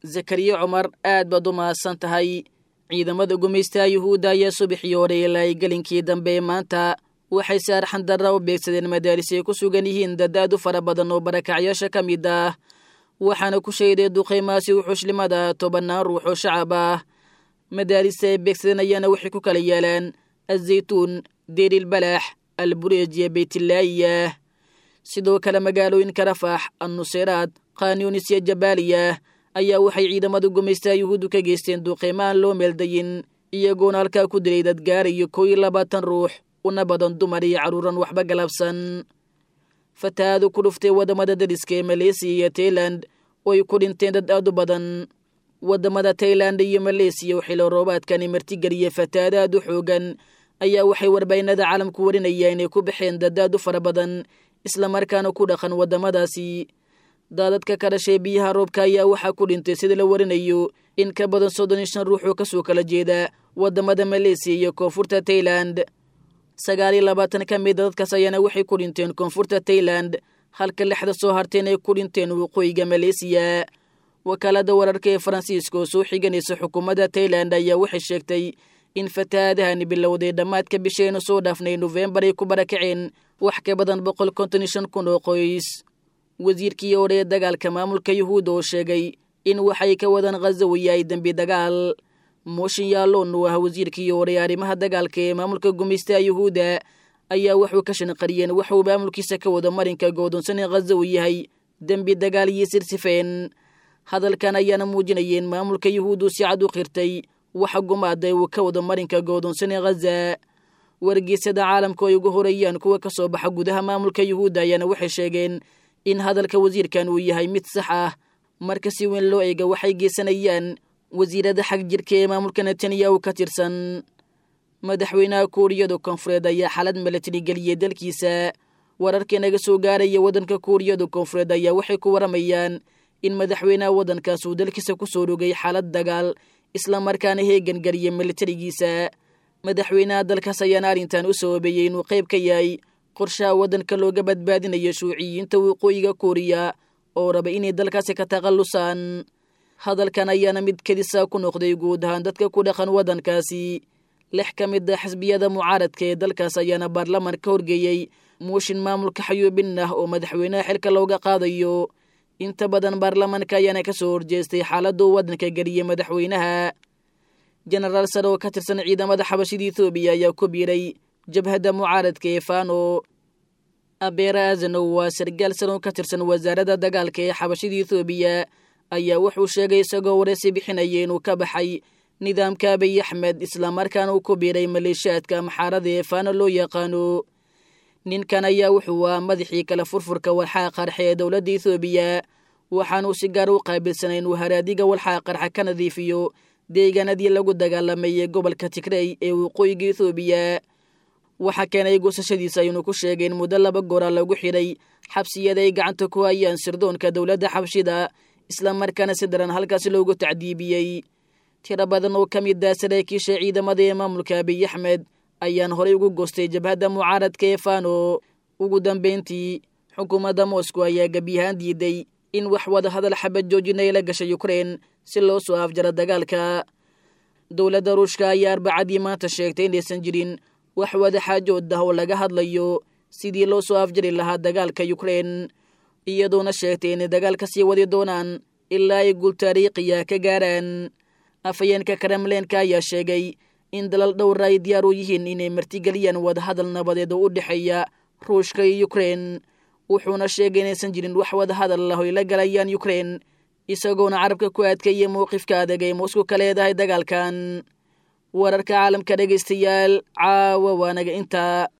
zakariya cumar aad baad u mahadsan tahay ciidamada gumaystaha yuhuudda ayaa subaxii hore ilaa ay gelinkii dambe maanta waxay saarxan darra u beegsadeen madaaris ay ku sugan yihiin dad aad u fara badan oo barakacyaasha ka mid ah waxaana ku sheeday duqaymaasi wuxuushlimada tobannaan ruux oo shacab ah madaarista ay beegsadeen ayaana waxay ku kala yaalaan azaytuun deerilbalax albureej iyo beytillaayiya sidoo kale magaalooyinka rafax annuseyraad khanyunis iyo jabaaliya ayaa waxay ciidamada gumaystaha yuhuuddu ka geysteen duqeyma aan loo meeldayin iyagoona halkaa ku dilay dad gaarayo kow iyo labaatan ruux una badan dumar iyo carruuran waxba galabsan fatahaadu ku dhuftay waddamada dariska ee maleysiya iyo tailand oo ay ku dhinteen dad aad u badan waddamada tailand iyo maleysiya oo xilo roobaadkani martigeliya fatahaad aad u xoogan ayaa waxay warbaahinada caalamku warinaya inay ku baxeen dad aad u fara badan islamarkaana ku dhaqan waddamadaasi daadadka ka dhashay biyaha roobka ayaa waxaa ku dhintay sida la warinayo in ka badan soddon iyo shan ruux oo kasoo kala jeeda waddamada maleysiya iyo koonfurta tailand sagaal iyo labaatan ka mida dadkaas ayaana waxay ku dhinteen koonfurta tailand halka lixda soo harteen ay ku dhinteen waqooyiga maleysiya wakaalada wararka ee faransiiska oo soo xiganaysa xukuumadda tailand ayaa waxay sheegtay in fatahaadahani bilowday dhammaadka bisheenu soo dhaafnay nofembar ay ku barakaceen wax ka badan boqol konton iyo shan kun oo qoys wasiirkii hore ee dagaalka maamulka yuhuudda oo sheegay in waxay ka wadaan khaza uu yahay dembi dagaal mooshin yaalloon oo ah wasiirkii hore ee arrimaha dagaalka ee maamulka gumaystaha yuhuudda ayaa wuxuu ka shanqariyeen waxuu maamulkiisa ka wada marinka goodonsan in khaza uu yahay dembi dagaal iyo sirsifeen hadalkan ayaana muujinayeen maamulka yuhuuddu si cad u qirtay waxa gumaaday uu ka wada marinka goodonsan ee khaza wargeysyada caalamka ay ugu horeeyaan kuwa ka soo baxa gudaha maamulka yuhuudda ayaana waxay sheegeen in hadalka wasiirkan uu yahay mid sax ah marka si weyn loo eega waxay geysanayaan wasiirada xag jirka ee maamulka netanyahu ka tirsan madaxweynaha kuuriyada koonfureed ayaa xalad milatari geliyey dalkiisa wararka naga soo gaaraya waddanka kuuriyada koonfureed ayaa waxay ku waramayaan in madaxweynaha waddankaas uu dalkiisa ku soo rogay xaalad dagaal islamarkaana heegan geliyay militarigiisa madaxweynaha dalkaas ayaana arrintan u sababeeyey inuu qayb ka yahay qorshaha waddanka looga badbaadinayo shuuciyiinta waqooyiga kuuriya oo raba inay dalkaasi ka takhallusaan hadalkan ayaana mid kedisa ku noqday guud ahaan dadka ku dhaqan waddankaasi lix ka mid a xisbiyada mucaaradka ee dalkaas ayaana baarlaman ka horgeeyey muushin maamulka xayuubin ah oo madaxweynaha xilka looga qaadayo inta badan baarlamanka ayaana ka soo horjeestay xaaladuu waddanka geliyey madaxweynaha jenaraal sare oo ka tirsan ciidamada xabashida ethoobiya ayaa ku biiray jabhadda mucaaradka ee fano abeera azanow waa sargaal sare oo ka tirsan wasaaradda dagaalka ee xabashida ethoobiya ayaa wuxuu sheegay isagoo wareysi bixinaya inuu ka baxay nidaamka abiy axmed islamarkaana uu ku biiray maleeshiyaadka maxaarada ee fano loo yaqaano ninkan ayaa wuxuu ah madaxii kale furfurka walxaha qarxa ee dowladda ethoobiya waxaanuu si gaar u qaabilsanay inuu haraadiga walxaha qarxa ka nadiifiyo deegaanadii lagu dagaalamayay gobolka tigrey ee waqooyiga ethoobiya waxaa keenay goosashadiisa aynu ku sheegay in muddo laba goora lagu xidhay xabsiyada ay gacanta ku hayaan sirdoonka dowladda xabshida islamarkaana si daran halkaasi loogu tacdiibiyey tiro badan oo ka mid ah saraakiisha ciidamada ee maamulka abiy axmed ayaan horey ugu goostay jabhadda mucaaradka ee fano ugu dambeyntii xukuumadda moscow ayaa gebiyahaan diiday in wax wada hadal xabad joojina ay la gashay ukrein si loo soo afjaro dagaalka dowladda ruushka ayaa arbacadii maanta sheegtay inaysan jirin wax wada xaajood ah oo laga hadlayo sidii loo soo afjari lahaa dagaalka ukrein iyadoona sheegtay inay dagaalka sii wadi doonaan ilaa ay guul taariikhiya ka gaaraan afhayeenka kremleenka ayaa sheegay in dalal dhowra ay diyaar u yihiin inay martigeliyaan wadahadal nabadeed oo u dhexeeya ruushka iyo ukrein wuxuuna sheegay inaysan jirin wax wadahadal ah oo ay la galayaan ukrein isagoona carabka ku adkeeyay mowqifka adag ay moscow ka leedahay dagaalkan wararka caalamka dhegaystayaal caawa waanaga intaa